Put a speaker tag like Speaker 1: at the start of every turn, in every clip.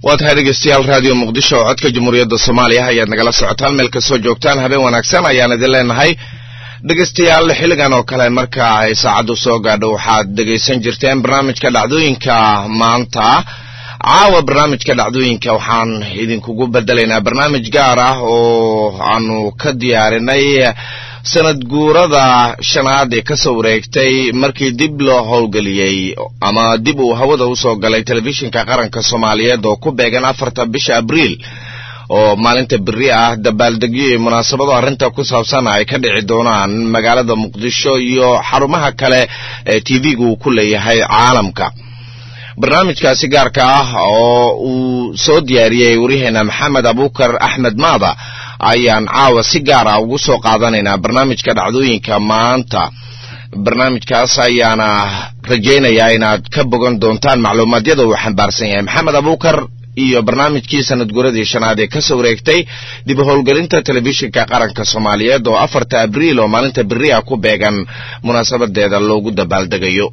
Speaker 1: waa tahay dhegeystayaal raadiyo muqdisho oo codka jamhuuriyadda soomaaliya ayaad nagala socotaan meel kastoo joogtaan habeen wanaagsan ayaan idin leenahay dhegeystayaal xilligan oo kale marka ay saacaddu soo gaadho waxaad dhegaysan jirteen barnaamijka dhacdooyinka maanta caawa barnaamijka dhacdooyinka waxaan idinkugu bedelaynaa barnaamij gaar ah oo aanu ka diyaarinay sanad guurada shanaad ee kasoo wareegtay markii dib loo howlgeliyey ama dib uu hawada usoo galay telefishinka qaranka soomaaliyeed oo ku beegan afarta bisha abriil oo maalinta beri ah dabaaldegyo iyo munaasabado arrinta ku saabsan ay ka dhici doonaan magaalada muqdisho iyo xarumaha kale ee t v-ga uu ku leeyahay caalamka barnaamijkaasi gaarka ah oo uu soo diyaariyey waryaheena maxamed abuukar axmed maada ayaan caawa si gaar ah ugu soo qaadanaynaa barnaamijka dhacdooyinka maanta barnaamijkaas ayaana rajaynayaa inaad ka bogan doontaan macluumaadyada uu xambaarsan yahay maxamed abuukar iyo barnaamijkii sanad guradii shanaad ee kasoo wareegtay dib howlgelinta telefishinka qaranka soomaaliyeed oo afarta abriil oo maalinta beri ah ku beegan munaasabadeeda loogu dabaaldegayo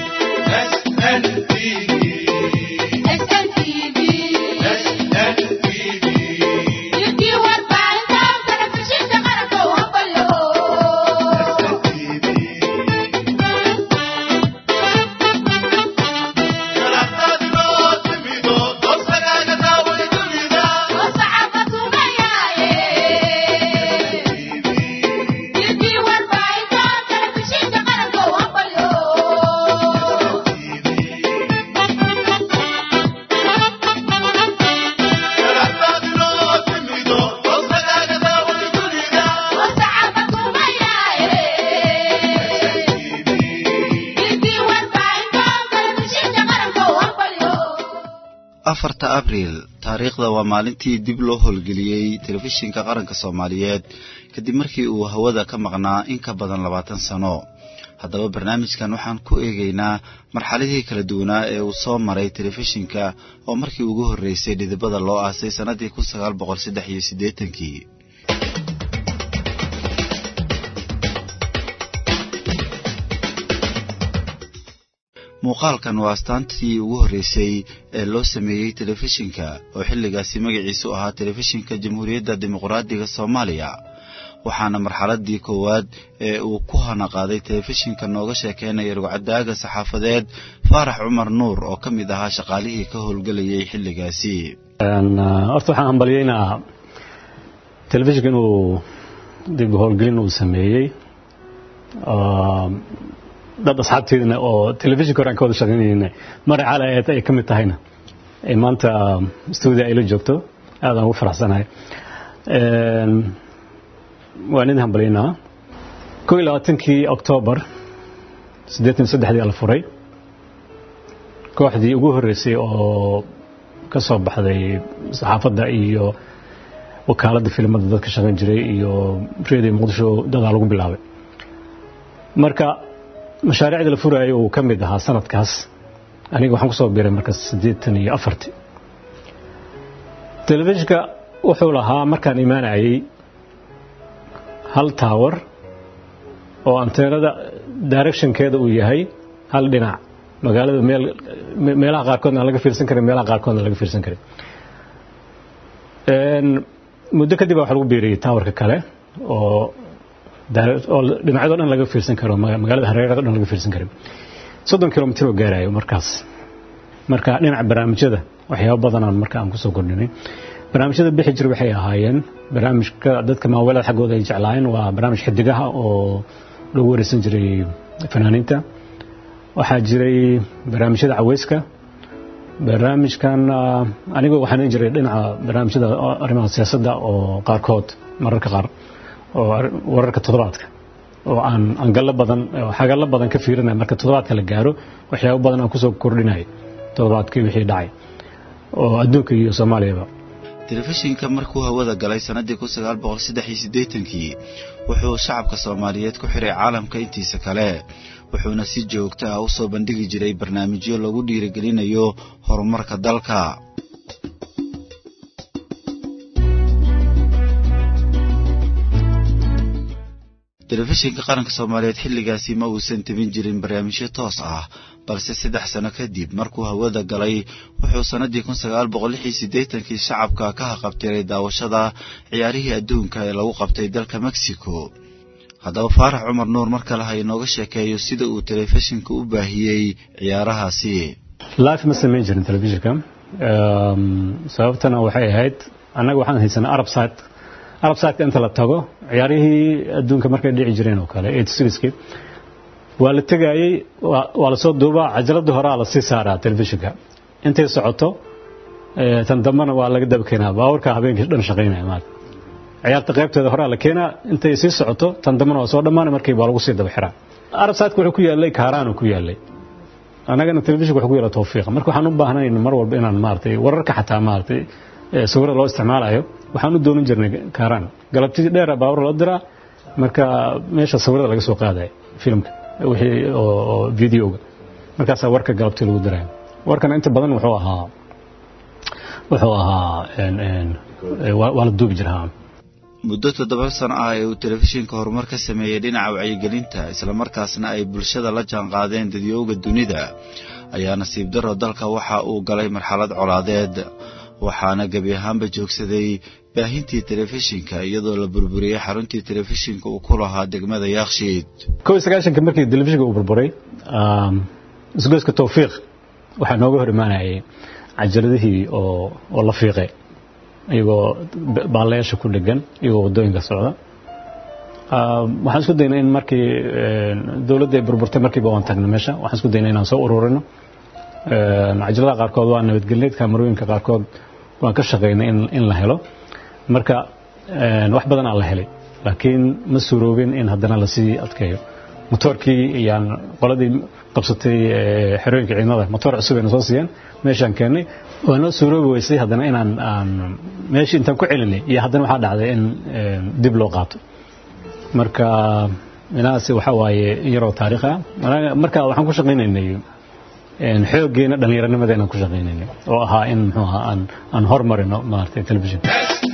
Speaker 2: afarta abriil taariikhda waa maalintii dib loo howlgeliyey telefishinka qaranka soomaaliyeed kadib markii uu hawada ka maqnaa in ka badan labaatan sano haddaba barnaamijkan waxaan ku eegaynaa marxaladii kala duwanaa ee uu soo maray telefishinka oo markii ugu horreysay dhidibada loo aasay sannadii kun sagaal boqol saddex iyo siddeetankii muuqaalkan waa astaantii ugu horreysay ee loo sameeyey telefishinka oo xilligaasi magaciisu ahaa telefishinka jamhuuriyadda dimuqraadiga soomaaliya waxaana marxaladii koowaad ee uu ku hanaqaaday telefishinka nooga sheekeynaya rugcadaaga saxaafadeed faarax cumar nuur oo ka mid ahaa shaqaalihii ka howlgelayay xilligaasi
Speaker 3: horta waxaan hambalyeynaa telefishinka inuu dib howlgelin uu sameeyey dad asxaabteedina oo telefishinka hore aan ka wada shaqaynayna mara cala eed ay ka mid tahayna ay maanta stuudia ay la joogto aadaan ugu faraxsanahay waan idin hambalyaynaa kow iyo labaatankii oktoobar siddeetan iyo saddexdii la furay kooxdii ugu horreysay oo ka soo baxday saxaafadda iyo wakaaladda filimada dadka shaqayn jiray iyo reediyo muqdisho dadaa lagu bilaabay marka mashaariicda la furaayo uu ka mid ahaa sanadkaas aniga waxaan ku soo biiray marka siddeetan iyo afartii telefishinka wuxuu lahaa markaan imaanayay hal tower oo anteenada directionkeeda uu yahay hal dhinac magaalada meel meelaha qaarkoodna aan laga fiirsan karin meelaha qaarkoodna laga fiirsan karin muddo kadib baa waxa lagu biiriyey towerka kale oo oo dhinacyadoo dhan laga fiirsan karo magaalada hareerada dhan laga fiirsan karin soddon kilomitr oo gaarayo markaas marka dhinaca barnaamijyada waxyaaba badanaan marka aan kusoo kordhinay barnaamijyada bixi jira waxay ahaayeen barnaamijka dadka maaweelada xaggooda ay jeclaayeen waa barnaamij xidigaha oo lagu wareysan jiray fanaaniinta waxaa jiray barnaamijyada caweyska barnaamijkan anigu waxaan jiray dhinaca barnaamijyada arrimaha siyaasadda oo qaarkood mararka qaar oo wararka toddobaadka oo aan angallo badan xagallo badan ka fiirinaya marka toddobaadka la gaaro waxyaabo badan aan kusoo kordhinayo toddobaadkii wixii dhacay oo adduunka iyo soomaaliyaba
Speaker 2: telefishinka markuu hawada galay sannadii kun sagaal boqol saddex iyo siddeetankii wuxuu shacabka soomaaliyeed ku xiray caalamka intiisa kale wuxuuna si joogto ah u soo bandhigi jiray barnaamijyo lagu dhiirigelinayo horumarka dalka telefishinka qaranka soomaaliyeed xilligaasi ma uusan tebin jirin barnaamijyo toos ah balse saddex sano kadib markuu hawada galay wuxuu sannaddii kun sagaal boqol lix iyo siddeetankii shacabka ka haqabtiray daawashada ciyaarihii adduunka ee lagu qabtay dalka mexico haddaba faarax cumar nuur mar kale ha inooga sheekeeyo sida uu telefishinka u baahiyey ciyaarahaasi
Speaker 3: life ma samayn jirin telefishinka sababtana waxay ahayd annaga waxaan haysanaa arab site arab siteka inta la tago ciyaarihii adduunka markay dhici jireen oo kale eighty sixkii waa la tegaayey waa lasoo duubaa cajaladii horaa la sii saaraa telefishinka intay socoto tan dambena waa laga daba keenaa baawarka habeenkii dhan shaqaynaya maal ciyaarta qaybteeda horaa la keenaa intay sii socoto tan dambena waa soo dhammaanay markii baa lagu sii daba xiraa arab siteka wuxuu ku yaalay kaaraanu ku yaalay annagana telefishinka wuxuu ku yaala tawfiiqa marka waxaan u baahnayn mar walba inaan maaragtay wararka xataa maaragtay sawirada loo isticmaalayo waxaan u doonan jirnay kaaraan galabtii dheera baawar loo diraa marka meesha sawirada laga soo qaadaya filimka wixii oo videoga markaasaa warka galabtii lagu diraya warkana inta badan wuxuu ahaa wuxuu ahaa waa la duubi jiraa
Speaker 2: muddo toddoba sano ah ee uu telefishinka horumar ka sameeyey dhinaca wacyigelinta islamarkaasna ay bulshada la jaanqaadeen dadyooga dunida ayaa nasiib darro dalka waxa uu galay marxalad colaadeed waxaana gebi ahaanba joogsaday baahintii telefishinka iyadoo la burburiyey xaruntii telefishinka uu ku lahaa degmada yaakshiid
Speaker 3: kow iyo sagaashanka markii telefishinka uu burburay isgoyska tawfiiq waxaa nooga hor imaanayay cajaladihii oo oo la fiiqay iyagoo baalayaasha ku dhegan iyagoo waddooyinka socda waxaan isku daynay in markii dowladda ay burburtay markiiba waan tagnay meesha waxaan isku daynay inaan soo ururino cajaladaha qaarkood waa nabadgelneed kaamarooyinka qaarkood waan ka shaqaynay in la helo marka wax badan aan la helay laakiin ma suuroobin in haddana lasii adkeeyo motoorkii ayaan qoladii qabsatay xerooyinka ciidamada motoor cusub ayna soo siiyeen meeshaan keennay waa noo suuroobi weysay haddana inaan aan meeshii intaan ku celinay iyo haddana waxaa dhacday in dib loo qaato marka inahaasi waxaa waaye yaroo taariikh ah marka waxaan ku shaqaynaynay xooggeena dhallinyaranimada inaan ku shaqaynaynay oo ahaa in muxuu ahaa aan aan hormarino maaragtay telefishinka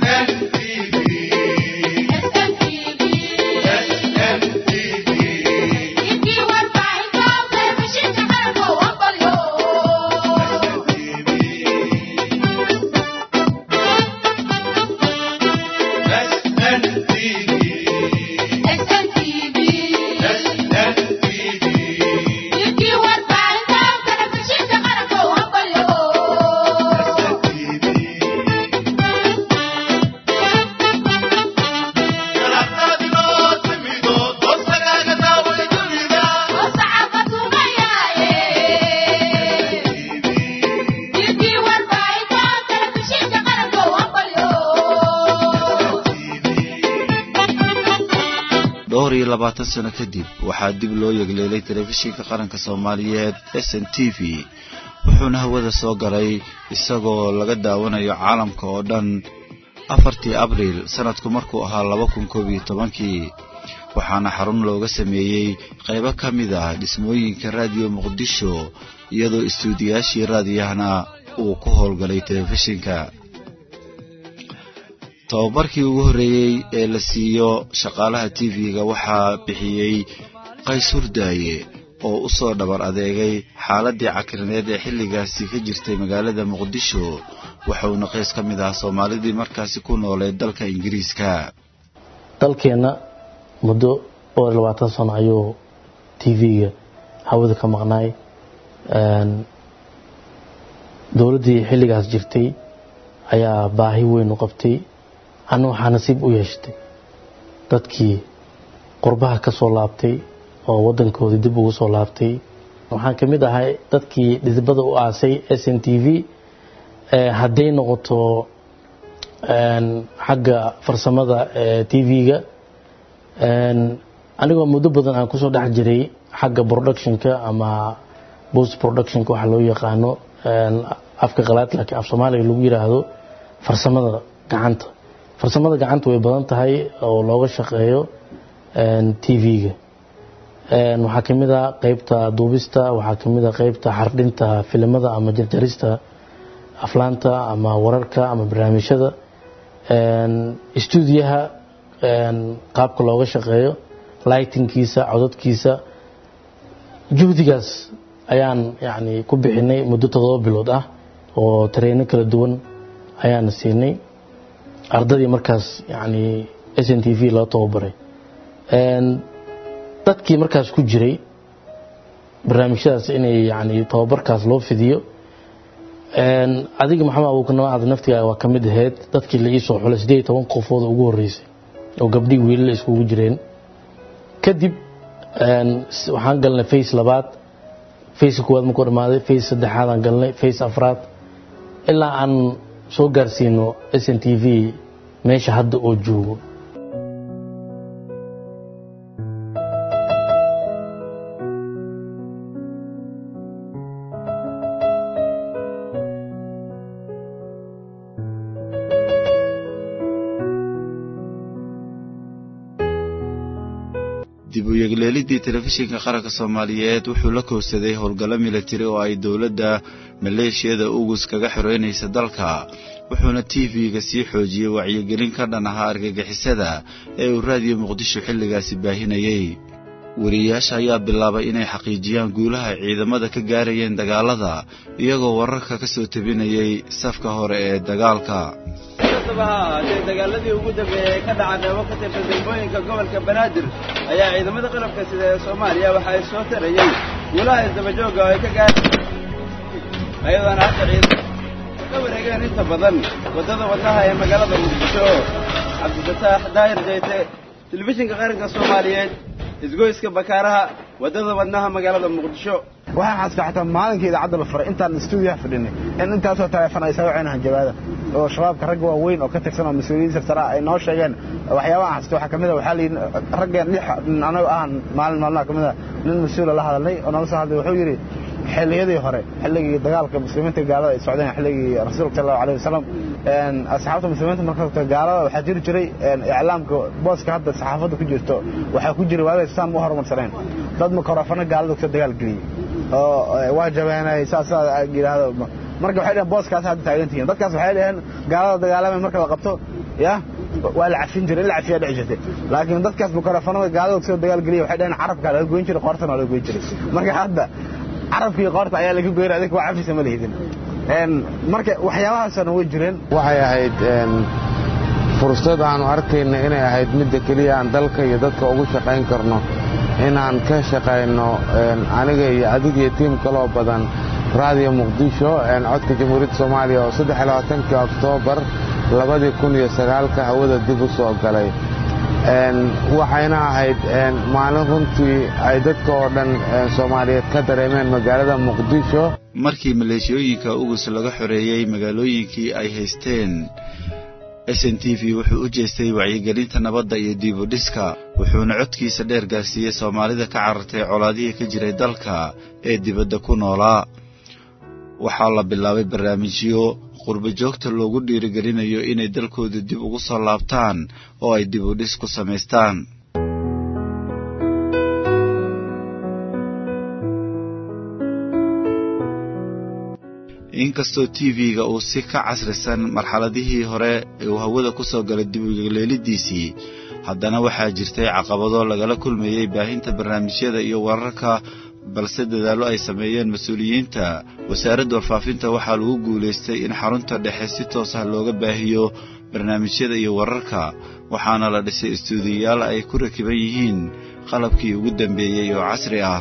Speaker 2: dhowr iyo labaatan sano kadib waxaa dib loo yegleelay telefishinka qaranka soomaaliyeed s n t v wuxuuna hawada soo galay isagoo laga daawanayo caalamka oo dhan afartii abriil sanadku markuu ahaa laba kun koob iyo tobankii waxaana xarun looga sameeyey qaybo ka mid ah dhismooyinka raadiyo muqdisho iyadoo istuudiyaashii raadiyahana uu ku howlgalay telefishinka tababarkii ugu horreeyey ee la siiyo shaqaalaha tv-ga waxaa bixiyey qays hurdaaye oo u soo dhabar adeegay xaaladdii cakrineed ee xilligaasi ka jirtay magaalada muqdisho wuxuuna qays ka mid ahaa soomaalidii markaasi ku nooleed dalka ingiriiska
Speaker 4: dalkeenna muddo dhowr iyo labaatan sano ayuu tv-ga hawada ka maqnaay dowladdii xilligaas jirtay ayaa baahi weyn u qabtay anna waxaa nasiib u yeeshatay dadkii qurbaha ka soo laabtay oo waddankoodii dib ugu soo laabtay waxaan ka mid ahay dadkii dhidibada u aasay s n t v hadday noqoto xagga farsamada t v-ga anigoo muddo badan aan kusoo dhex jiray xagga productionka ama post productionka waxa loo yaqaano afka qalaad laakiin af soomaaliga lagu yiraahdo farsamada gacanta farsamada gacanta way badan tahay oo looga shaqeeyo t v-ga waxaa ka mid a qeybta duubista waxaa ka mid a qeybta xardhinta filimada ama jarjarista aflaanta ama wararka ama barnaamijyada stuudiyaha qaabka looga shaqeeyo lightingkiisa codadkiisa juhdigaas ayaan yani ku bixinay muddo toddoba bilood ah oo tareyno kala duwan ayaana siinay ardadii markaas yani s n t v loo tababaray dadkii markaas ku jiray barnaamijyadaas inay yani tababarkaas loo fidiyo adiga maxamed abuukanamacad naftigaa waa ka mid ahayd dadkii la iisoo xulay siddeed iyo toban qofood ugu horreysay oo gabdhii wiilala iskugu jireen kadib waxaan galnay face labaad face koowaad markuu dhamaaday face saddexaadaan galnay face afraad ilaa aan soo gaarsiino s n t v meesha hadda oo joogo
Speaker 2: dib u yegleelidii telefishinka qaranka soomaaliyeed wuxuu la koobsaday howlgallo milatari oo ay dowladda maleeshiyada ugus kaga xoreynaysa dalka wuxuuna t v-ga sii xoojiyey wacyigelin ka dhan ahaa argagixisada ee uu raadiyo muqdisho xilligaasi baahinayey wariyayaasha ayaa bilaabay inay xaqiijiyaan guulaha ay ciidamada ka gaarayeen dagaalada iyagoo wararka ka soo tebinayay safka hore ee dagaalka
Speaker 5: kastaba ha ahaatee dagaaladii ugu dambeeyey ee ka dhaca qeybo ka tirsan degmooyinka gobolka banaadir ayaa ciidamada qalabka sida ee soomaaliya waxa ay soo tarayey guulaha isdabajooga oo ay ka gaar ayadoona hadda ciidamada ka wareegeen inta badan waddada wadnaha ee magaalada muqdisho cabdifataax daahir jayte telefishinka qaranka soomaaliyeed isgoyska bakaaraha waddada wadnaha magaalada muqdisho
Speaker 6: waxaan xasuustaa xataa maalinkii idaacadda la furay intaan stuudiyaha fadhinay in intaasoo taleefon ay soo waceen hanjabaada oo shabaabka ragga waaweyn oo ka tirsan oo mas-uuliyiin sarsara ay noo sheegeen waxyaabaha aan xasuusta waxaa kamid a waxaa la yidhi raggeen lix anagu ahan maalin maalmaha kamid a nin mas-uula la hadalnay oo nala soo hadlay wuxuu yidhi xilliyadii hore xilligii dagaalka muslimiinta gaalada ay socdeen xilligii rasuulka sal allahu alayh wasalam asxaabta muslimiinta marka gaalada waxaa jiri jiray iclaamka booska hadda saxaafadda ku jirto waxaa ku jiray waagay saan u horumarsaneen dad makorafano gaalada kasoo dagaal geliyey oo waa jabeenay saasaa yidhaahdo marka waxay dhaheen booskaas hadda taagan tihiin dadkaas waxay dhaheen gaalada dagaalamay marka la qabto ya waa la cafin jiray in la cafiyaa dhici jirtay laakiin dadkaas makarafanada gaalada kasoo dagaal geliya waxay dhaheen carabkaa laga goyn jiray qoortana waa laga goyn jiray marka hadda carabkii qoorta ayaa laga goynay adinka waa cafisa ma lihidin marka waxyaabahaasana way jireen
Speaker 7: waxay ahayd fursad aanu arkayna inay ahayd midda keliya aan dalka iyo dadka ugu shaqayn karno inaan ka shaqayno aniga iyo adiga iyo tiim kaloo badan raadiyo muqdisho codka jamhuuriyadda soomaaliya oo saddex iyo labaatankii oktoobar labadii kun iyo sagaalka hawada dib u soo galay waxayna ahayd maalin runtii ay dadka oo dhan soomaaliyeed ka dareemeen magaalada muqdisho
Speaker 2: markii maleeshiyooyinka ugus laga xoreeyey magaalooyinkii ay haysteen s n t v wuxuu u jeestay wacyigelinta nabadda iyo diibu dhiska wuxuuna codkiisa dheer gaarsiiyey soomaalida ka carartay colaadihii ka jiray dalka ee dibadda ku noolaa waxaa la bilaabay barnaamijyo qurbo joogta loogu dhiirigelinayo inay dalkooda dib ugu soo laabtaan oo ay dib u dhis ku samaystaan inkastoo t v-ga uu si ka casrisan marxaladihii hore uu hawada ku soo galay dib ugaleelidiisii haddana waxaa jirtay caqabado lagala kulmayey baahinta barnaamijyada iyo wararka balse dadaallo ay sameeyeen mas-uuliyiinta wasaaradda warfaafinta waxaa lagu guulaystay in xarunta dhexe si toos ah looga baahiyo barnaamijyada iyo wararka waxaana la dhisay istuudiyayaal ay ku rakiban yihiin qalabkii ugu dambeeyey oo casri ah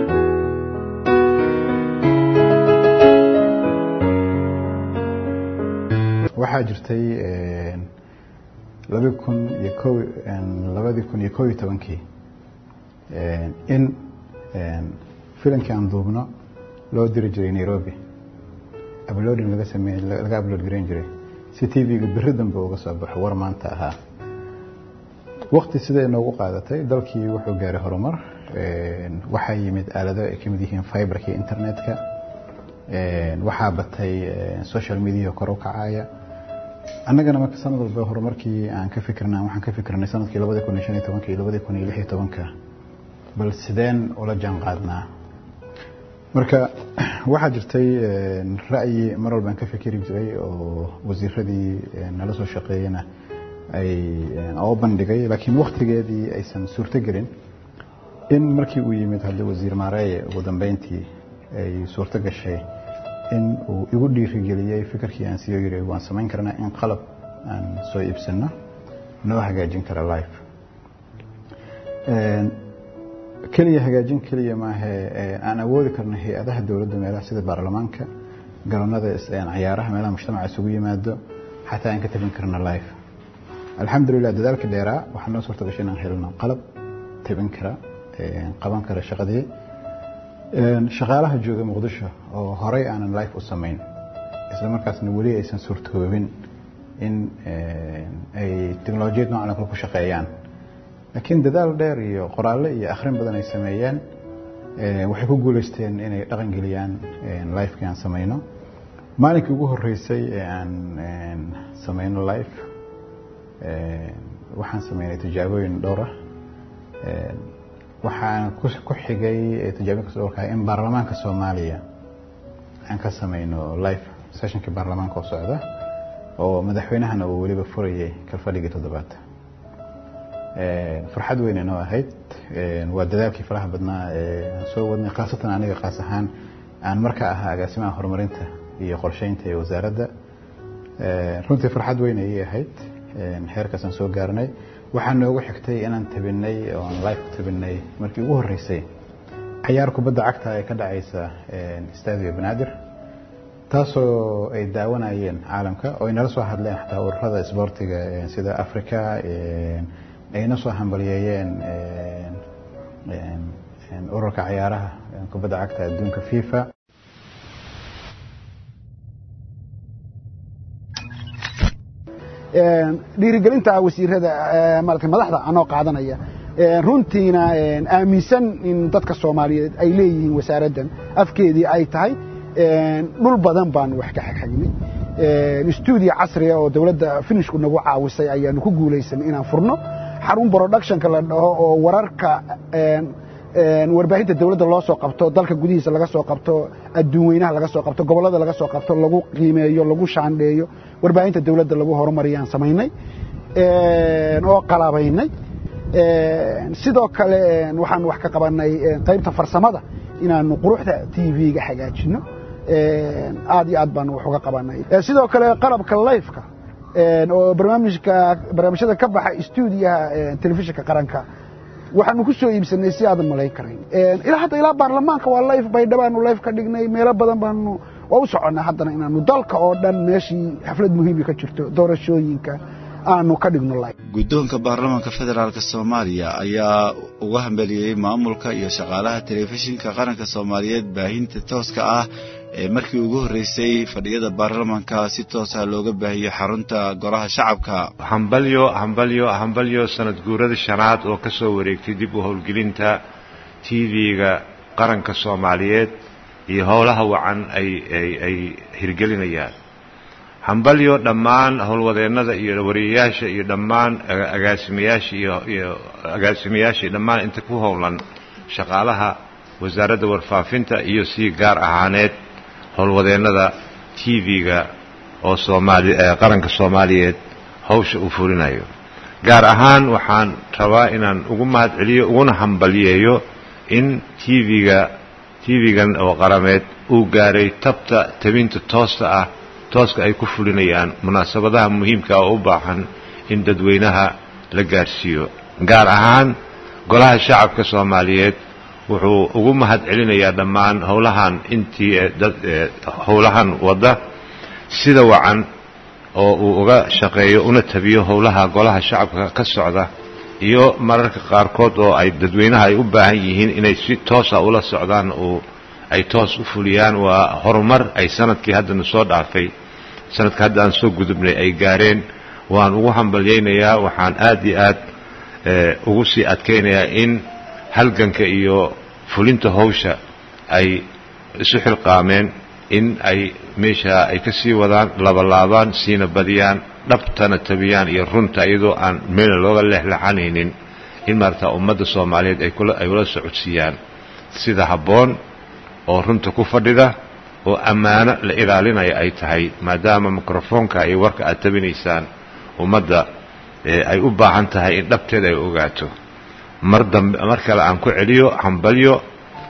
Speaker 8: waxaa jirtay labadii kun iyo ko labadii kun iyo kow iyo tobankii in filankii aan duubno loo diri jiray nairobi uploading laga sameey laga upload gareyn jiray si t v-ga beri dambe uga soo baxo war maanta ahaa wakti siday noogu qaadatay dalkii wuxuu gaaray horumar waxaa yimid aalado ay kamid yihiin fiberka iyo internetka waxaa batay social media kor u kacaya annagana marka sanad walba horumarkii aan ka fikirna waxaan ka fikirnay sanadkii labadi kun iyo shan iyo tobanka iyo labadi kun iyo lix iyo tobanka bal sideen ula jaan qaadnaa marka waxaa jirtay ra'yi mar walbaan ka fikiri jiray oo wasiiradii nala soo shaqeeyena ay oo bandhigay laakiin waktigeedii aysan suurto gelin in markii uu yimid hadda wasiir maareeye ugu dambeyntii ay suurto gashay in uu igu dhiirigeliyey fikirkii aan siyo yiri waan samayn karnaa in qalab aan soo iibsano noo hagaajin kara life keliya hagaajin keliya maahe aan awoodi karno hay-adaha dowladda meelaha sida baarlamaanka garoonada ciyaaraha meelaha mujtamaca isugu yimaado xataa aan ka tabin karno life alxamdulilah dadaalka dheeraa waxaa noo suurta gashay inaan helno qalab tabin kara qaban kara shaqadii shaqaalaha jooga muqdisho oo horey aanan life u samayn isla markaasna weli aysan suurtoobin in ay teknolojiyad noocan kale ku shaqeeyaan laakiin dadaal dheer iyo qoraalle iyo akhrin badan ay sameeyeen waxay ku guuleysteen inay dhaqan geliyaan lifekii aan samayno maalinkii ugu horeysay ee aan samayno life waxaan sameynay tijaabooyin dhowr ah waxaan ku xigay tijaabooyinkaas dhowrka in baarlamaanka soomaaliya aan ka samayno life sessionkii baarlamaanka oo socda oo madaxweynahana uu weliba furayay kalfadhigii toddobaad farxad weyn inoo ahayd waa dadaalkii faraha badnaa aan soo wadnay khaasatan aniga kaas ahaan aan markaa ahaa agaasimaha horumarinta iyo qorsheynta ee wasaaradda runtii farxad weyn ayay ahayd heerkaas aan soo gaarnay waxaa noogu xigtay inaan tabinay oon life ku tabinay markii ugu horreysay cayaar kubadda cagta ee ka dhacaysa stadio banaadir taasoo ay daawanayeen caalamka oo ay nala soo hadleen xataa ururada isboortiga sida africa ayna soo hambaliyeeyeen ururka cayaaraha kubadda cagta adduunka fifa
Speaker 9: dhiirigelinta wasiirada maarata madaxda anoo qaadanaya runtiina aaminsan in dadka soomaaliyeed ay leeyihiin wasaaraddan afkeedii ay tahay dhul badan baanu wax ka xagxagnay stuudio casriga oo dowladda finishku nagu caawisay ayaanu ku guulaysanay inaan furno xarun productionka la dhaho oo wararka warbaahinta dowladda loo soo qabto dalka gudihiisa laga soo qabto adduun weynaha laga soo qabto gobollada laga soo qabto lagu qiimeeyo lagu shaandheeyo warbaahinta dowladda lagu horumariyaan samaynay oo qalabaynay sidoo kale waxaan wax ka qabanay qaybta farsamada inaanu quruxda tv-ga hagaajino aad iyo aad baanu wax uga qabanay sidoo kale qalabka lifeka oo barnaamijka barnaamijyada ka baxa stuudiyaha telefishinka qaranka waxaanu ku soo iibsanay si aadan malayn karayn ilaa hadda ilaa baarlamaanka waa life baydhabaanu life ka dhignay meelo badan baanu waa u soconnaa haddana inaanu dalka oo dhan meeshii xaflad muhiimi ka jirto doorashooyinka aanu ka dhigno life
Speaker 2: guddoonka baarlamaanka federaalk soomaaliya ayaa uga hambeliyey maamulka iyo shaqaalaha telefishinka qaranka soomaaliyeed baahinta tooska ah ee markii ugu horreysay fadhiyada baarlamaanka si toosa looga baahiyey xarunta golaha shacabka
Speaker 10: hambalyo hambalyo hambalyo sanad guurada shanaad oo ka soo wareegtay dib u howlgelinta tv-ga qaranka soomaaliyeed iyo howlaha wacan ay ay ay hirgelinayaan hambalyo dhammaan howlwadeennada iyo wariyayaasha iyo dhammaan agaasimayaasha iyo iyo agaasimayaashii dhammaan inta ku howlan shaqaalaha wasaaradda warfaafinta iyo si gaar ahaaneed howlwadeennada tv-ga oo soomaali qaranka soomaaliyeed hawsha uu fulinayo gaar ahaan waxaan rabaa inaan ugu mahad celiyo uguna hambalyeeyo in tv-ga tv-gan oo qarameed uu gaaray tabta tabinta toosta ah tooska ay ku fulinayaan munaasabadaha muhiimka oo u baahan in dadweynaha la gaarsiiyo gaar ahaan golaha shacabka soomaaliyeed wuxuu ugu mahad celinayaa dhammaan howlahan intii howlahan wadda sida wacan oo uu uga shaqeeyo una tabiyo howlaha golaha shacabka ka socda iyo mararka qaarkood oo ay dadweynaha ay u baahan yihiin inay si toosa ula socdaan oo ay toos u fuliyaan waa horumar ay sanadkii haddana soo dhaafay sanadka hadda aan soo gudubnay ay gaareen waan ugu hambalyaynayaa waxaan aad iyo aad ugu sii adkaynayaa in halganka iyo fulinta hawsha ay isu xilqaameen in ay meesha ay ka sii wadaan labalaabaan siina badiyaan dhabtana tabiyaan iyo runta iyadoo aan meelna looga leexleexanaynin in maarata ummadda soomaaliyeed ay ay ula socodsiiyaan sida habboon oo runta ku fadhida oo ammaano la ilaalinaya ay tahay maadaama mikrofoonka iyo warka aad tabinaysaan ummadda ay u baahan tahay in dhabteeda ay ogaato mar dambe mar kale aan ku celiyo hambalyo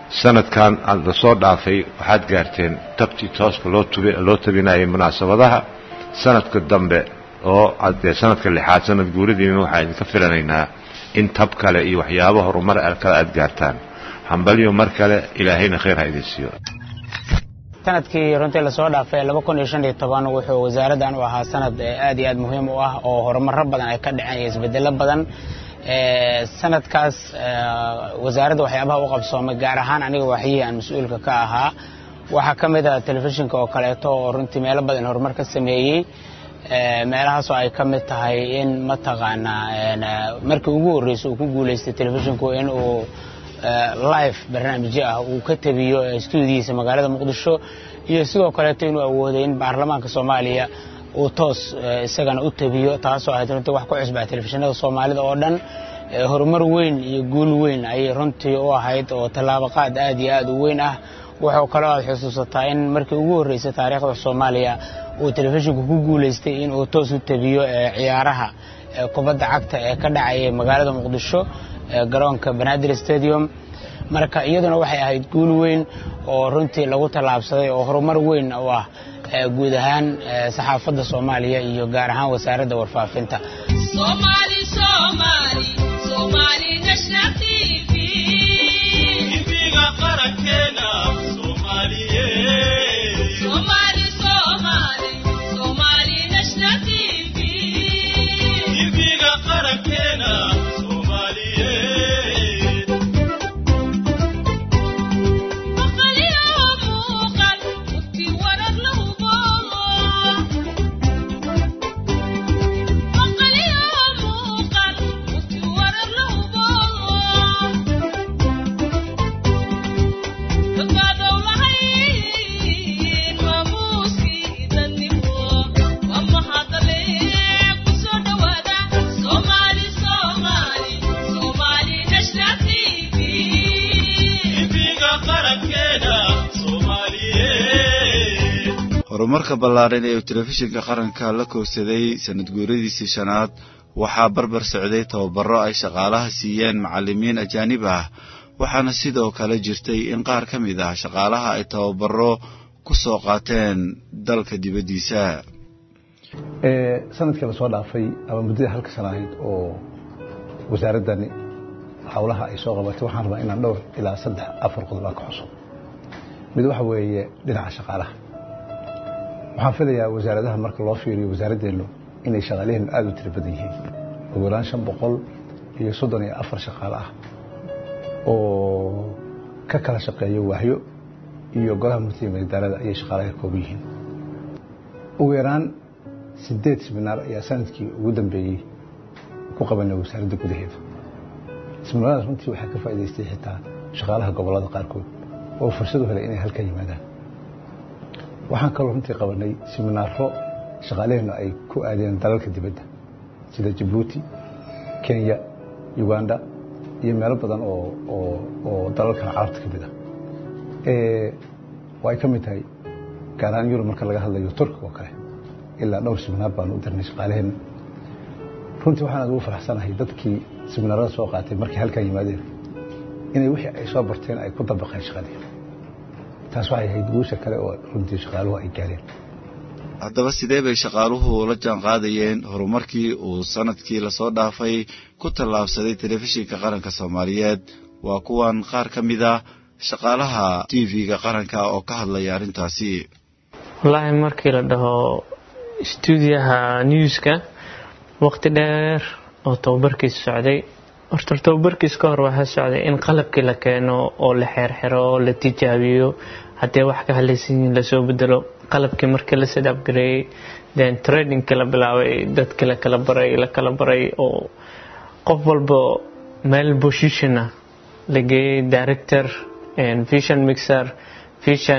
Speaker 10: sanadkan la soo dhaafay waxaad gaarteen tabtii tooska loo tub loo tabinayay munaasabadaha sanadka dambe oo dee sanadka lixaad sanad guuradiina waxaan idinka filanaynaa in tab kale iyo waxyaabo horumar kale aad gaartaan hambalyo mar kale ilaahayna khayr ha idin siiyo
Speaker 11: sanadkii runtii lasoo dhaafay laba kun iyo shan iyo toban wuxuu wasaaraddan u ahaa sanad aad iyo aad muhiim u ah oo horumaro badan ay ka dhaceen iyo isbedelo badan sanadkaas wasaaradda waxyaabaha u qabsoomay gaar ahaan aniga waxyihii aan mas-uulka ka ahaa waxaa ka mid ah telefishinka oo kaleeto oo runtii meelo badan horumar ka sameeyey meelahaasoo ay ka mid tahay in mataqaanaa markii ugu horreysay uu ku guulaystay telefishinku in uu live barnaamijyo ah uu ka tabiyo stuudiyiisa magaalada muqdisho iyo sidoo kaleeto inuu awooday in baarlamaanka soomaaliya uu toos isagana u tabiyo taasoo ahayd runtii wax ku cusbaa telefishinada soomaalida oo dhan horumar weyn iyo guul weyn ayay runtii u ahayd oo tallaabaqaad aad iyo aad u weyn ah wuxuu kaloo aad xusuusataa in markii ugu horreysay taariikhda soomaaliya uu telefishinku ku guulaystay in uu toos u tabiyo ciyaaraha kubadda cagta ee ka dhacayay magaalada muqdisho garoonka banaadir stadium marka iyaduna waxay ahayd guul weyn oo runtii lagu tallaabsaday oo horumar weyn u ah guud ahaan saxaafadda soomaaliya iyo gaar ahaan wasaaradda warfaafinta
Speaker 2: horumarka ballaaran ee uu telefishinka qaranka la koobsaday sanad guuradiisii shanaad waxaa barbar socday tababaro ay shaqaalaha siiyeen macallimiin ajaanib ah waxaana sidoo kale jirtay in qaar ka mid ah shaqaalaha ay tababaro ku soo qaateen dalka dibaddiisa
Speaker 12: sanadkii lasoo dhaafay ama muddada halka sana ahayd oo wasaaraddani howlaha ay soo qabatay waxaan rabaa inaan dhowr ilaa saddex afar qodob aan ka xuso mid waxa weeye dhinaca shaqaalaha waxaan filayaa wasaaradaha marka loo fiiriyo wasaaraddeenu inay shaqaalaheenu aada u tiro badan yihiin ugu yaraan shan boqol iyo soddon iyo afar shaqaale ah oo ka kala shaqeeya waahyo iyo golaha murtiga madadaalada ayay shaqaalaha ka kooban yihiin ugu yaraan sideed siminaar ayaa sanadkii ugu dambeeyey ku qabanay wasaaradda gudaheeda siminaaradaas runtii waxaa ka faa'idaystay xitaa shaqaalaha gobollada qaarkood oo fursad u helay inay halka yimaadaan waxaan kaloo runtii qabanay siminaaro shaqaaleheennu ay ku aadeen dalalka dibadda sida jabuuti kenya uganda iyo meelo badan oo dalalkan carabta ka mid ah oo ay ka mid tahay gaaraan yurub marka laga hadlayo turkiga oo kale ilaa dhowr siminaar baanu u dirnay shaqaaleheenna runtii waxaan aad ugu faraxsanahay dadkii siminaarada soo qaatay markay halkan yimaadeen inay wixii ay soo barteen ay ku dabaqeen shaqadii taas waxay ahayd guusha kale oo runtii shaqaaluhu ay gaareen
Speaker 2: haddaba sidee bay shaqaaluhu la jaan qaadayeen horumarkii uu sanadkii lasoo dhaafay ku tallaabsaday telefishinka qaranka soomaaliyeed waa kuwan qaar ka mid ah shaqaalaha t v-ga qaranka oo ka hadlaya arrintaasi
Speaker 13: wallaahi markii la dhaho stuudiyaha newska waqti dheer oo tababarkiisa socday horta tababarkiis ka hor waxaa socday in qalabkii la keeno oo la xeerxero oo la tijaabiyo haddee wax ka halaysan yihiin lasoo bedelo qalabkii markii la set upgareeyey then tradingkii la bilaabay dadkii la kala baray la kala baray oo qof walba meel position ah la geeyey director vision mixer vision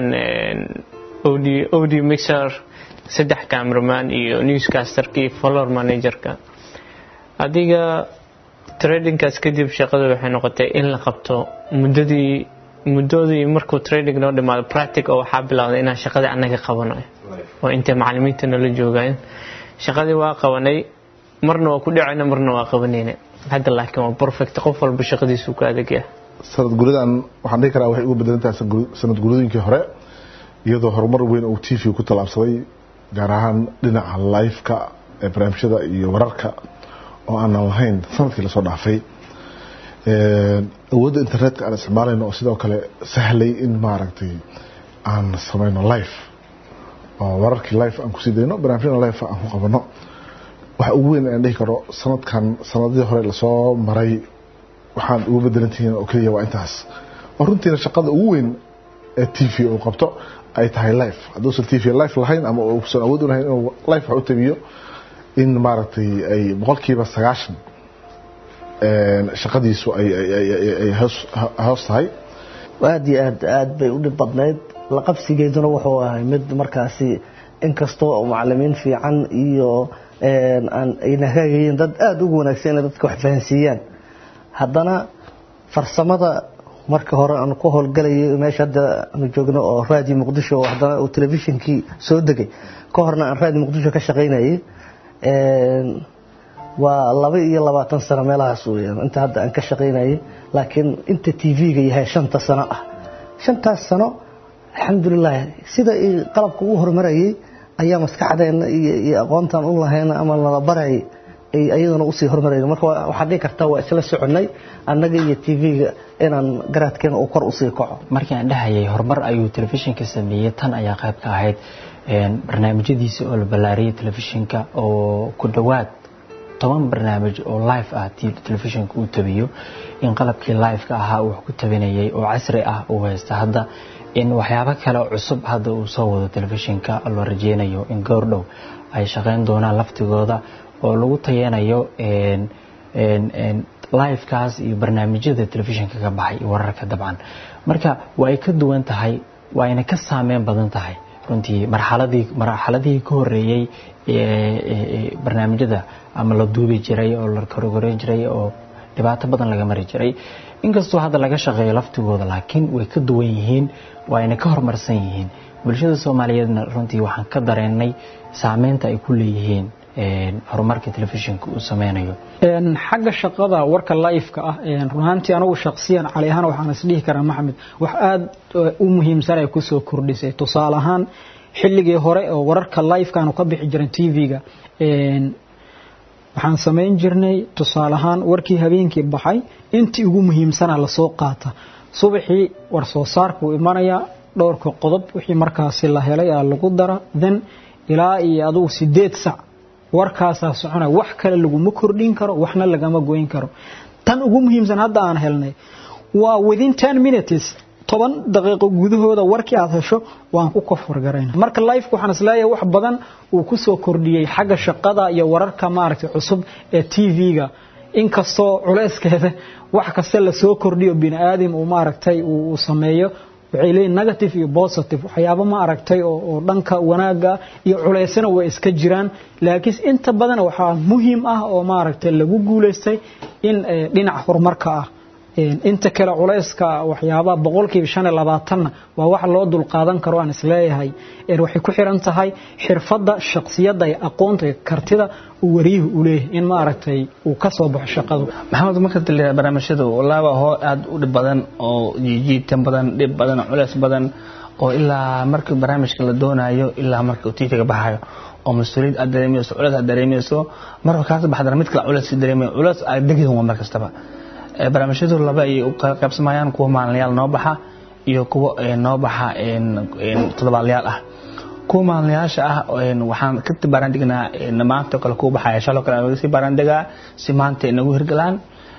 Speaker 13: audio mixer saddex cameraman iyo newscasterkii follower managerka adiga tradingkaas kadib shaqadu waxay noqotay in la qabto muddadii muddadii markuu trading noo dhimaado practic oo waxaa bilowday inaan shaqadii annaga qabano oo intay macallimiinta nala joogaan shaqadii waa qabanay marna waa ku dhacayna marna waa qabanayna hadda laakiin waa perfect qof walba shaqadiisu ku adagya
Speaker 14: sanad guridan waxaan dhihi karaa waxay uga bedelan tahay sanad guridooyinkii hore iyadoo horumar weyn uu t v ku tallaabsaday gaar ahaan dhinaca live-ka ee barnaamijyada iyo wararka oo aanan lahayn sanadkii lasoo dhaafay awoodda internetka aan isticmaalayno oo sidoo kale sahlay in maaragtay aan samayno live oo wararkii live aan kusii dayno barnaamijyada live aan ku qabano waxa ugu weyn aan dhihi karo sanadkan sanadihii hore lasoo maray waxaan uga bedelantihiin oo keliya waa intaas oo runtiina shaqada ugu weyn ee t v uu qabto ay tahay life hadduusan t v life lahayn ama uusan awood u lahayn inuu life wax u tabiyo in maaragtay ay boqolkiiba sagaashan shaqadiisu ay hoos tahay
Speaker 15: aad iyo aad aad bay u dhib badnayd laqabsigeeduna wuxuu ahay mid markaasi inkastoo macalimiin fiican iyo ayna hagaagayeen dad aada ugu wanaagsan inay dadka wax fahansiiyaan haddana farsamada marka hore aan ku howlgalayay meesha hadda aanu joogno oo raadiyo muqdisho oo haddana uu telefishinkii soo degay ka horna aan raadiyo muqdisho ka shaqaynayay waa laba iyo labaatan sano meelahaas weyaan inta hadda aan ka shaqaynayay laakiin inta t v-ga yahay shanta sano ah shantaas sano alxamdulilah sida qalabka u horumarayay ayaa maskaxdeena iyo aqoontan u lahayna ama nala barayay ay ayaduna usii horumarayna marka waxaad dhihi kartaa waa isla soconay annaga iyo t v-ga inaan garaadkeena uu kor usii kaco
Speaker 16: markii aan dhahayay horumar ayuu telefishinka sameeyey tan ayaa qayb ka ahayd barnaamijyadiisa oo la ballaariyay telefishinka oo ku dhowaad toban barnaamij oo live ah telefishinka uu tabiyo in qalabkii live-ka ahaa uu wax ku tabinayay oo casri ah uu haysta hadda in waxyaabo kale cusub hadda uu soo wado telefishinka loo rajeynayo in goordhow ay shaqayn doonaan laftigooda oo lagu tayanayo livekaas iyo barnaamijyada telefishinka ka baxay iyo wararka dabcan marka waa ay ka duwan tahay waa ayna ka saameyn badan tahay runtii marxaladii marxaladihii ka horeeyey barnaamijyada ama la duubi jiray oo la korogoreen jiray oo dhibaato badan laga mari jiray inkastoo hadda laga shaqeeyo laftigooda laakiin way ka duwan yihiin waa ayna ka horumarsan yihiin bulshada soomaaliyeedna runtii waxaan ka dareennay saameynta ay ku leeyihiin horumarka telefishinka uu sameynayo
Speaker 17: xagga shaqada warka live-ka ah run ahaantii anigu shaksiyan cali ahaan waxaan isdhihi karaa maxamed wax aada u muhiimsan ay kusoo kordhisay tusaale ahaan xilligii hore oo wararka live-ka aanu ka bixi jirin t v-ga waxaan samayn jirnay tusaale ahaan warkii habeenkii baxay intii ugu muhiimsana lasoo qaata subaxii war soo saarkuu imanayaa dhowrka qodob wixii markaasi la helay aa lagu dara then ilaa iyo adugu sideed sac warkaasaa soconaya wax kale laguma kordhin karo waxna lagama goyn karo tan ugu muhiimsan hadda aan helnay waa within ten minutes toban daqiiqo gudahooda warkii aad hesho waan ku koforgarayna marka life waxaan isleeyahay wax badan uu ku soo kordhiyey xagga shaqada iyo wararka maaragtay cusub ee t v-ga inkastoo culeyskeeda wax kasta lasoo kordhiyo bini aadam uu maaragtay uu sameeyo waxay leeyihin negative iyo positive waxyaabo ma aragtay oo dhanka wanaaga iyo culeysana way iska jiraan laakiin inta badan waxaa muhiim ah oo maaragtay lagu guulaystay in dhinaca horumarka ah inta kale culeyska waxyaabaha boqolkiiba shan iyo labaatanna waa wax loo dulqaadan karo aan isleeyahay waxay ku xiran tahay xirfadda shaksiyadda iyo aqoonta iyo kartida uu wariyuhu u leeyahay in maaragtay uu ka soo baxo shaqadu
Speaker 18: maxamed marka taliya barnaamijyadu wallaahi waa hoo aada u dhib badan oo jiijiitan badan dhib badan culeys badan oo ilaa markii barnaamijka la doonayo ilaa marka uu tiifiga baxayo oo mas-uuliyad aad dareemayso culeys aad dareemayso marka kaas baxdana mid kale culeys si dareemayo culeys aad degin waa mar kastaba barnaamijyadu laba ay u qaybsamayaan kuwa maalinlayaal noo baxa iyo kuwa noo baxa toddobaadlayaal ah kuwa maalinlayaasha ah waxaan ka baaraandegnaa maanta kale kuwa baxaya shaloo kale naga sii baaraandegaa si maanta nagu hirgalaan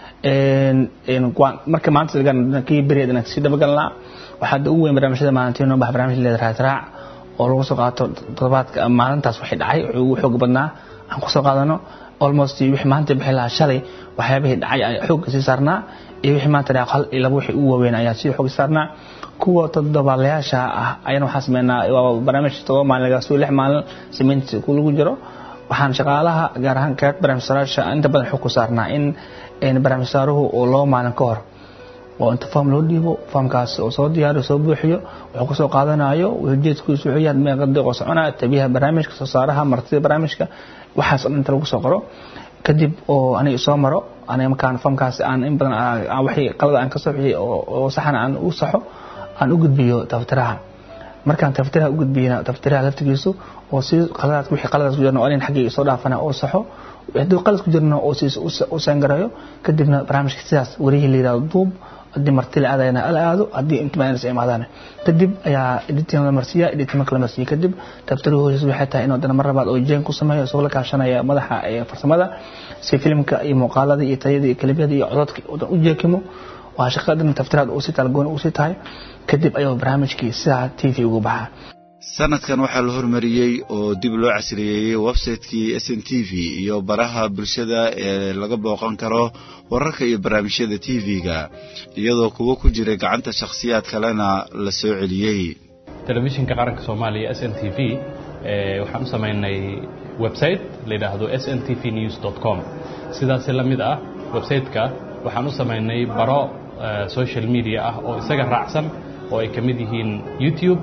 Speaker 18: marka maanta kii beriyeed inaan sii dabagalnaa waxaa ugu weyn barnaamijyada maalintii noo baxa barnaamij leeda raadraac oo lagu soo qaato toddobaadka maalintaas waxay dhacay wuxuu ugu xoog badnaa aan kusoo qaadano almost wixii maanta bixi lahaa shalay waxyaabihii dhacay ayaa xoogga sii saarnaa iyo wixii maanta dhacay hal iyo laba wixii ugu waaweyn ayaa sii xoogga saarnaa kuwa toddobaalayaasha ah ayana waxaan sameynaa waa barnaamij todoba maalin laga soo lix maalin samayntiisa ku lagu jiro waxaan shaqaalaha gaar ahaan kaag barnaamijsaraasha inta badan xog ku saarnaa in barnaamijsaaruhu oo laba maalin ka hor oo inta foom loo dhiibo foomkaas oo soo diyaariyo soo buuxiyo wuxuu kasoo qaadanayo ujeedkiisu wuxuu yahay meeqa daqiiqo soconaya tabiyaha barnaamijka soo saaraha martida barnaamijka waxaas oo dhan inta lagu soo qoro kadib oo aniga soo maro aniga markaan famkaas aan in badan aan wixii qalada aan ka soo bixiyay oo oo saxan aan u saxo aan u gudbiyo tafatiraha markaan tafatiraha u gudbiyana tafatiraha laftigiisu oo si qaladaad wixii qaladaad ku jirna oo in xaggii soo dhaafana oo saxo haddii qalad ku jirna oo siis u sangarayo kadibna barnaamijka sidaas warihii la yidhahdo duub haddii marti la aadayna la aado haddii intimaanaysa imaadaan kadib ayaa editing la marsiiya editing marka la marsiiya kadib tabtaruhu hoosis waxay tahay inuu dana mar labaad oo jeen ku sameeyo isagoo la kaashanaya madaxa ee farsamada si filimka iyo muuqaalada iyo tayada iyo kalibyada iyo codadka oo u jeekimo waa shaqadan taftiraad uu si talgoon uu si tahay kadib ayuu barnaamijkii sidaa t v ugu baxaa
Speaker 2: sanadkan waxaa la hormariyey oo dib loo casriyeeyey website-kii s n t v iyo baraha bulshada ee laga booqan karo wararka iyo barnaamijyada t v-ga iyadoo kuwo ku jira gacanta shakhsiyaad kalena la soo celiyey
Speaker 19: telefishinka qaranka soomaaliya s n t v waxaan u samaynay website la yidhaahdo s n t v news com sidaasi la mid ah website-ka waxaan u samaynay baro social media ah oo isaga raacsan oo ay ka mid yihiin youtube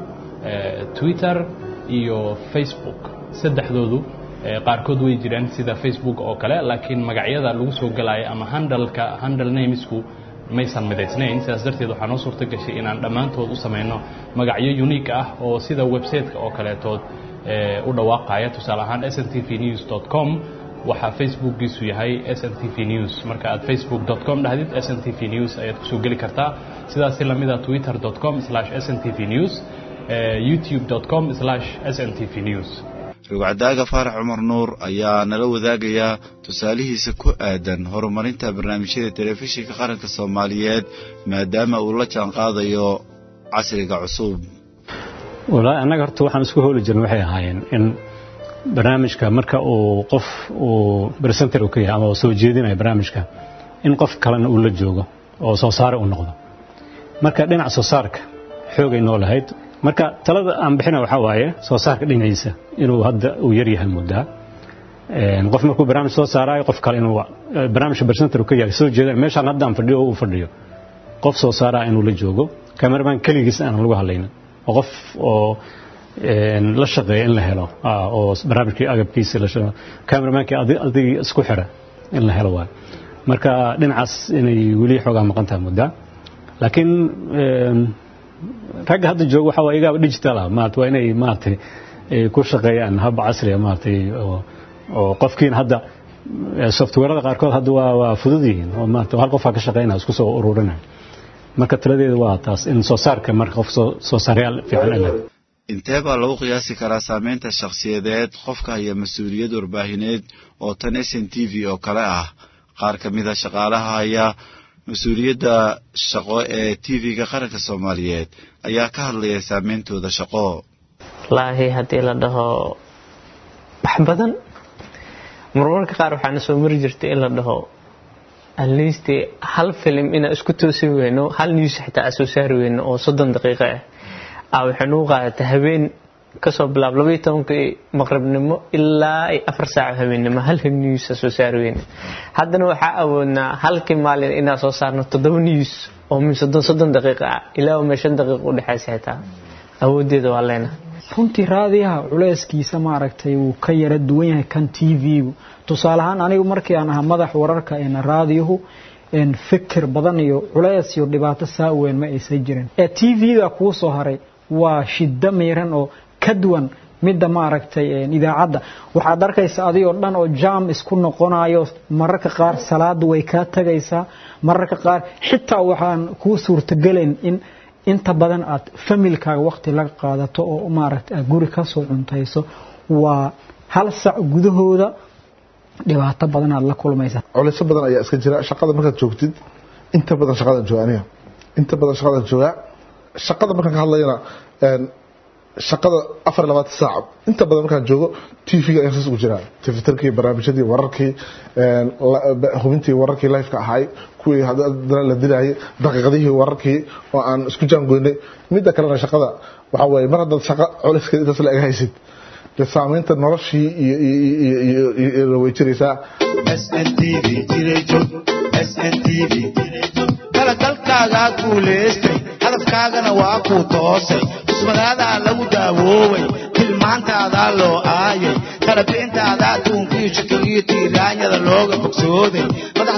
Speaker 19: twitter iyo facebook saddexdoodu qaarkood way jiraan sida facebook oo kale laakiin magacyada lagu soo galaayo ama handalka handle namesku maysan midaysnayn sidaas darteed waxaa noo suurto gashay inaan dhammaantood u samayno magacyo unique ah oo sida website-ka oo kaleetood u dhawaaqaya tusaale ahaan s n t v news com waxaa facebookgiisu yahay s n t v news marka aad facebook com dhahdid s n t v news ayaad kusoo geli kartaa sidaasi lamida twitter com s n t v news youtube com s n t v news
Speaker 2: rugcadaaga faarax cumar nuur ayaa nala wadaagaya tusaalihiisa ku aadan horumarinta barnaamijyada telefishinka qaranka soomaaliyeed maadaama uu la jaan qaadayo casriga cusub
Speaker 3: walaahi annaga horta waxaan isku hooli jirna waxay ahaayeen in barnaamijka marka uu qof uu presenter uu ka yahay ama soo jeedinaya barnaamijka in qof kalena uu la joogo oo soo saare u noqdo marka dhinac soo saarka xoogay noo lahayd marka talada aan bixina waxaa waaye soo saarka dhinaciisa inuu hadda uu yar yahay muddaa qof markuu barnaamij soo saaraayo qof kale inuu barnaamijka presenter uu ka yahay soo jeedin meeshaan hadda aan fadhiyo oo uu fadhiyo qof soo saaraa inuu la joogo cameraman keligiis aan lagu hadlaynin oo qof oo la shaqeeya in la helo oo barnaamijkii agabkiisa la shaqeeyo cameramaankii adigii isku xira in la helo waay marka dhinacaas inay weli xoogaa maqan tahay muddaa laakiin ragga hadda jooga waxa waa igaaba digital ah maarata waa inay maaragtay ku shaqeeyaan hab casriya maaragtay oo oo qofkiina hadda softwarada qaarkood hadda waa waa fudud yihiin oo maarata hal qofaa ka shaqeynaya isku soo ururinaya marka taladeedu waa taas in soo saarka marka qof soo soo saaryaal fiican leh
Speaker 2: intee baa lagu qiyaasi karaa saameynta shakhsiyadeed qofka haya mas-uuliyad warbaahineed oo tan s n t v oo kale ah qaar ka mid a shaqaalaha haya mas-uuliyadda shaqo ee t v-ga qaranka soomaaliyeed ayaa ka hadlaya saameyntooda shaqo
Speaker 13: wallaahi haddii la dhaho wax badan marmarka qaar waxaana soo mari jirtay in la dhaho atleast hal filim inaan isku toosi weyno hal news xitaa aan soo saari weyno oo soddon daqiiqo ah aa waxay nagu qaadatay habeen kasoo bilaab labaiyo tobankii maqribnimo ilaa afar saaco habeennimo hal news aan soo saari weyno haddana waxaa awoodnaa halkii maalin inaan soo saarno toddoba news oo min soddon soddon daqiiqa ah ilaa ma shan daqiiqo u dhexaysa xitaa awoodeeda waa leena
Speaker 17: runtii raadiyaha culeyskiisa maaragtay wuu ka yara duwan yahay kan t v-gu tusaale ahaan anigu markii aan ahaa madax wararka een raadiyuhu fikir badan iyo culeys iyo dhibaato saa weyn ma aysan jirin ee t v-ga kuu soo haray waa shiddo miiran oo ka duwan midda maaragtay idaacadda waxaad arkaysa adigoo dhan oo jaam isku noqonayo mararka qaar salaada way kaa tagaysaa mararka qaar xitaa waxaan kuu suurtagelayn in inta badan aad familkaaga waqti laga qaadato oo maaragtay aad guri ka soo cuntayso waa hal sac gudahooda dhibaato badan aad la kulmaysaa
Speaker 14: culeysyo badan ayaa iska jira shaqada markaad joogtid inta badan shaqadan jooga aniga inta badan shaqadan joogaa shaqada markaan ka hadlayana shaqada afar labaatan saac inta badan markaan joogo t v-ga ayaan saas ugu jiraa tifitarkii barnaamijyadii wararkii hubintii wararkii lifeka ahaay kuwii haddana la dilayay daqiiqadihii wararkii oo aan isku jaangoynay midda kalena shaqada waxaa weeye mar haddaad shaqa culeyskeeda intaas la eg haysid dee saameynta noloshii iyo way jiraysaa
Speaker 20: dalkaagaa guulaystay hadafkaagana waa kuu toosay cusmadaadaa lagu daawoobay tilmaantaadaa loo aayay talabixintaadaa adduunkiyo shakaliyo tiiraanyada looga bogsooday madaxdaadaa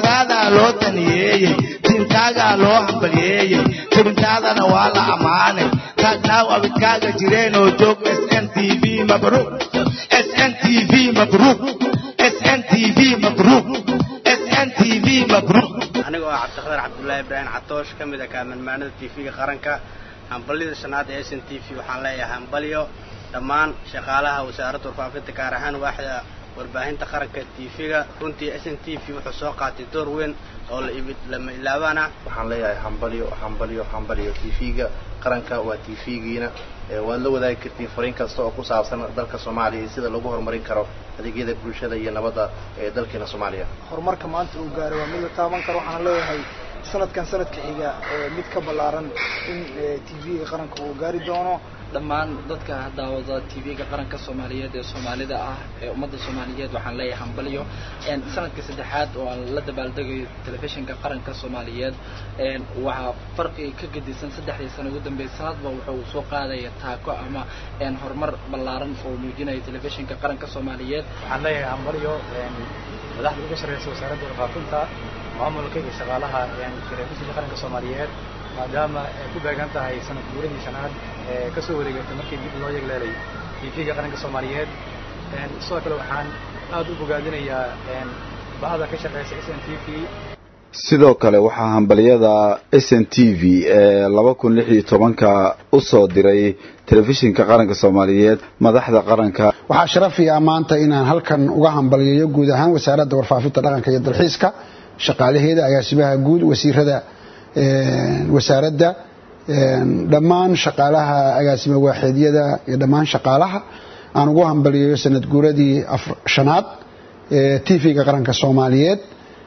Speaker 20: tolkaagaa loo taniyeeyey diinkaagaa loo hambalyeeyey tebintaadana waa la ammaanay taagnaaw abidkaaga jireen oo joog sn t v mabruuq sn t v mabruuq sn t v mabruuq sn t v mabruuq
Speaker 21: aniga oo cabdiqadar cabdullaahi ibraahim catoosh ka mid ah kaamalmaanada tv-ga qaranka hambalyada shanaad ee s n t v waxaan leeyahay hambalyo dhammaan shaqaalaha wasaaradda warfaafinta gaar ahaan waaxda warbaahinta qaranka tv-ga runtii s n t v wuxuu soo qaatay door weyn oo lama ilaabaan ah
Speaker 22: waxaan leeyahay hambalyo hambalyo hambalyo tv-ga qaranka waa tv-giina waad la wadaagi kartiin fariin kasta oo ku saabsan dalka soomaaliya iyo sida lagu horumarin karo adeegyada bulshada iyo nabadda ee dalkeena soomaaliya
Speaker 23: horumarka maanta uu gaaray waa mid la taaban karo waxaan leeyahay sanadkan sanadka xiga mid ka ballaaran in tv-ga qaranka uu gaari doono
Speaker 24: dhammaan dadka daawada tv-ga qaranka soomaaliyeed ee soomaalida ah ee ummadda soomaaliyeed waxaan leeyahay hambalyo sanadka saddexaad oo aan la dabaaldegayo telefishinka qaranka soomaaliyeed waxaa farqi ka gedisan saddexdii sano ugu dambeeyay sanadba wuxuu soo qaadaya taako ama horumar ballaaran oo muujinaya telefishinka qaranka soomaaliyeed
Speaker 25: waxaan leeyahay hambalyo madaxda uga sarreysa wasaaradda warfaafinta maamulka iyo shaqaalaha telefishinka qaranka soomaaliyeed maadaama ay ku beegan tahay sanad guuradii shanaad ee ka soo wareegatay markii dib loo yegleelay tv-ga qaranka soomaaliyeed sidoo kale waxaan aad u bogaadinayaa bahda ka shaqeysa s n t v
Speaker 26: sidoo kale waxaa hambalyada s n t v ee laba kun lix iyo tobanka u soo diray telefishinka qaranka soomaaliyeed madaxda qaranka
Speaker 9: waxaa sharafiya maanta inaan halkan uga hambalyeeyo guud ahaan wasaaradda warfaafinta dhaqanka iyo dalxiiska shaqaalaheeda agaasimaha guud wasiirada wasaaradda dhammaan shaqaalaha agaasima waaxeedyada iyo dhammaan shaqaalaha aan ugu hambalyeeyo sanad guuradii shanaad ee tv-ga qaranka soomaaliyeed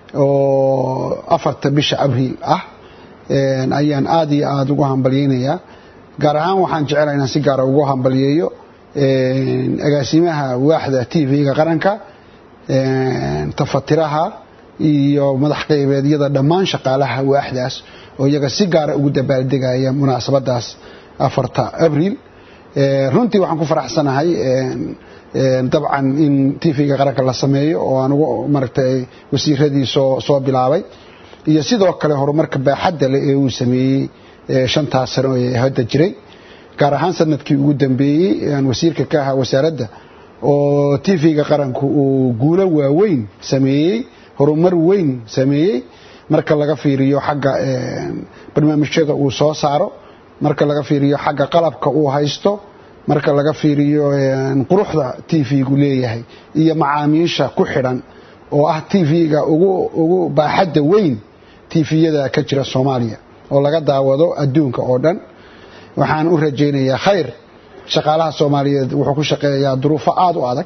Speaker 9: oo afarta bisha abriil ah ayaan aada iyo aada ugu hambalyeynayaa gaar ahaan waxaan jecelaha inaan si gaara ugu hambalyeeyo agaasimaha waaxda tv-ga qaranka tafatiraha iyo madax qaybeedyada dhammaan shaqaalaha waaxdaas oo iyaga si gaara ugu dabaaldegaya munaasabadaas afarta abriil runtii waxaan ku faraxsanahay dabcan in tv-ga qaranka la sameeyo oo aan ugu maaragtay wasiiradii soo soo bilaabay iyo sidoo kale horumarka baaxadda leh ee uu sameeyey shantaas sano ee hadda jiray gaar ahaan sanadkii ugu dambeeyey aan wasiirka ka ahaa wasaaradda oo tv-ga qaranku uu guulo waaweyn sameeyey horumar weyn sameeyey marka laga fiiriyo xagga barnaamijyada uu soo saaro marka laga fiiriyo xagga qalabka uu haysto marka laga fiiriyo quruxda tv-gu leeyahay iyo macaamiisha ku xidhan oo ah tv-ga ugu baaxadda weyn tv-yada ka jira soomaaliya oo laga daawado adduunka oo dhan waxaan u rajaynayaa khayr shaqaalaha soomaaliyeed wuxuu ku shaqeeyaa duruufo aada u adag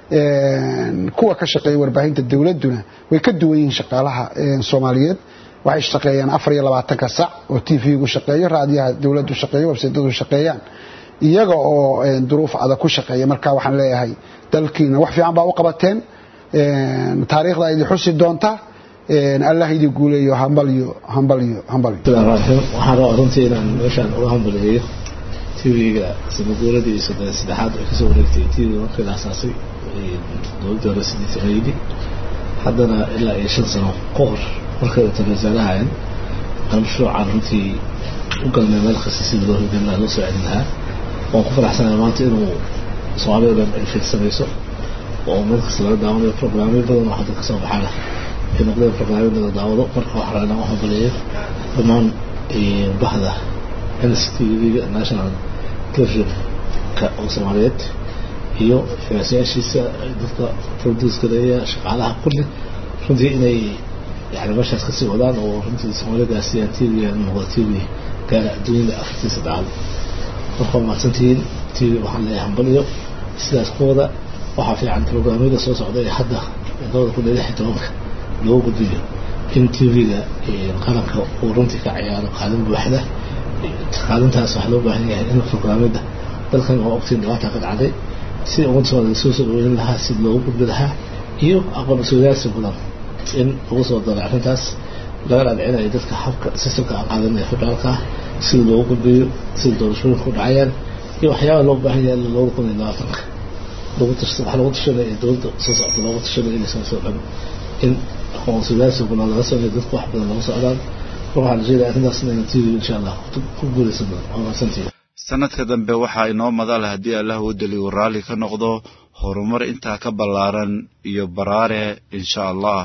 Speaker 9: kuwa ka shaqeeya warbaahinta dowladduna way ka duwan yihiin shaqaalaha soomaaliyeed waxay shaqeeyaan afar iyo labaatanka sac oo tv-gu shaqeeyo raadiyaha dowladdu shaqeeyo websaydyadu shaqeeyaan iyaga oo duruuf adag ku shaqeeya marka waxaan leeyahay dalkiina wax fiican baa u qabateen taariikhda idi xusi doonta allah idi guuleeyo hambalyo hambalyo hambalyo
Speaker 27: waxaan rabaa runtii inaan meeshaan uga hambaliyeeyo tv-ga sanaguuradii saddexaad ay kasoo wareegtay tv markii la asaasay dowladda hore sidiitan ayidi haddana ilaa iyo shan sano ka hor markay wasaarahayan aan mashruucaan runtii u galnay meel kasta sida loo hirgelin lahaa loo soo celin lahaa waan ku faraxsanahay maanta inuu soomaalida dhan ay fiirsanayso oo meel kasta laga daawanayo programyo badan oo hadda kasoo baxana ay noqdeen programyo laga daawado marka waxaa rabaa inaan u hambaliyeeyo dhammaan bahda NCTV-ga national television-ka oo soomaaliyeed iyo finaasiyaashiisa dadka produce gareeya shaqaalaha kulli runtii inay yani meeshaas kasii wadaan oo runtii soomaalida siiyaan tv noqda tv gaara adduunyada afartiisa dacal marka waa mahadsantihiin tv waxaan leeyahay hambaliyo sidaas ku wada waxaa fiican programyada soo socda ee hadda labada kun iyo lix iyo tobanka loo gudbiyo in tv-ga qaranka uu runtii ka ciyaaro kaalin buuxda kaalintaas waxaa loo baahan yahay in programyada dalkan oo ogtiin dhibaata ka dhacday si ummadda soomaalida soo soo dhaweyn lahaa si loogu gudbi lahaa iyo aqoon iswadaarsi badan in lagu soo daray arrintaas laga dhaadhicinayo dadka habka sistamka aan qaadanaya federaalka ah sida loogu gudbiyo sida doorashooyinka u dhacayaan iyo waxyaabaha loo baahan yahay labada kun iyo labaatanka lagu tashta waxaa lagu tashanaya dowladda soo socota loogu tashanaya inay soo soo dhan in aqoon sidaasi badan laga sameeyo dadku wax badan laga socdaan waxaan rajaynayaa arrintaas inayna tv insha allah ku guuleysan doon waa mahadsantihin
Speaker 2: sanadka dambe waxaa inoo madal haddii allah uu daliyu raalli ka noqdo horumar intaa ka ballaaran iyo baraare insha allah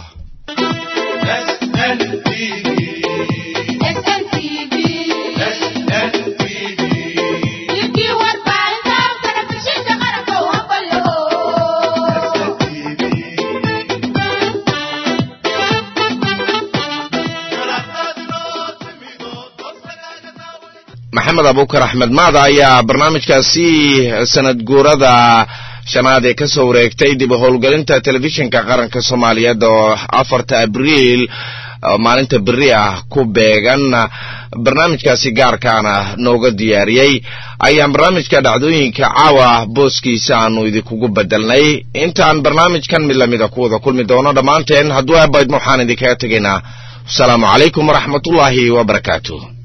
Speaker 1: maxamed abuukar axmed maada ayaa barnaamijkaasi sanad guurada shanaad ee ka soo wareegtay dib u howlgelinta telefishinka qaranka soomaaliyeed oo afarta abriil maalinta beri ah ku beegan barnaamijkaasi gaarkaana nooga diyaariyey ayaan barnaamijka dhacdooyinka caawa booskiisa aanu idinkugu bedelnay intaan barnaamijkan mid lamida ku wada kulmi doono dhammaanteen hadduu abaydma waxaan idinkaga tegaynaa asalaamu calaykum waraxmatullaahi wabarakaatu